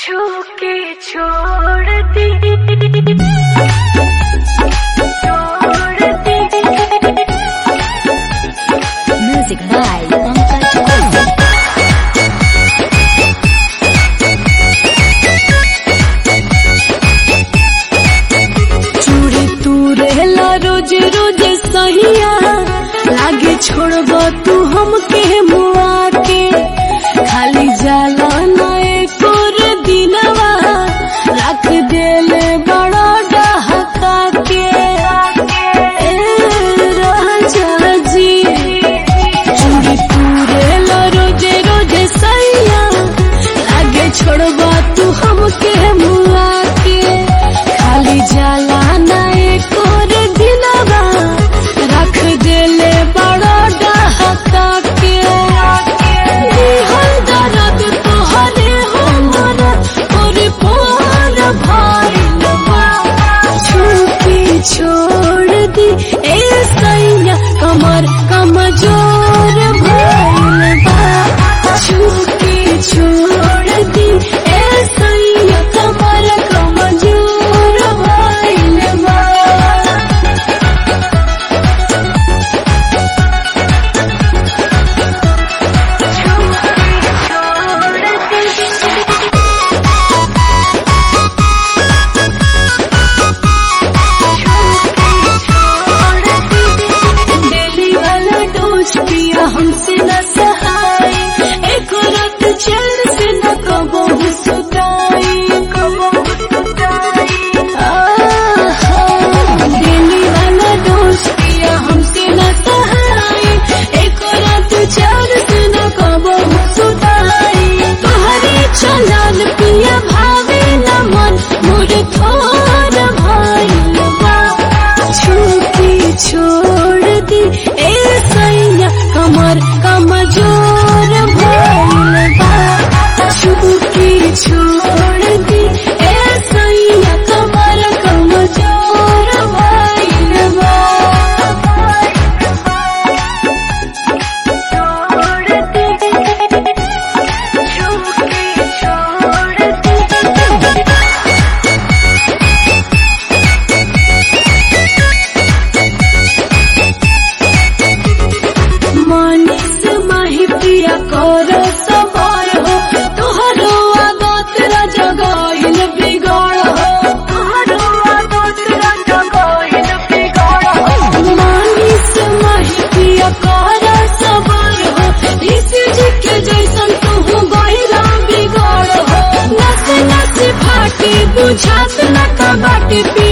छू के छोड़ दी छोड़ दी Music by Pankaj Kumar. चूड़ी तू रहला रोज रोज सहिया लागे छोड़ब तू हमके मुआ के खाली जाला ना एको रे दिनवा रख देले बड़ा डहका के ए राजा जी चूड़ी तू रहला रोज रोज सहिया लागे छोड़बा तू हमके मुआ के खाली जाला ना एको रे दिनवा रख देले बड़ा डहका के दिहल दर्द तोहरे हमरा और पार भइल बा छूके छोड़ दी ए सैया कमर कमजोर भइल बा छूके छोड़ दी ए सैया कमर कमजोर भइल बा डेली वाला डोज पिया हमसे न सहाय एक रात चैन से न कबो सुताई आहा, डेली वाला डोज पिया हमसे न सहाय एक रात चैन से न कबो सुताई तोहरे चलन पिया भावे न मन मोर थोर भइल बा छूटी छोड़ दी ए सैया कमर कमजोर भइल बा छूटी छोड़ दी ए सैया कमर कमजोर भइल बा छोड़ दी छू के छोड़ दी मानिस माही पिया कर सवार हो तोहरो आदत राजा गाइल बिगाड़ हो मानिस माही पिया कर सवार हो ऋषि जी के जैसन तू गइला बिगाड़ हो नस नस फाटी बुझात न कबाटी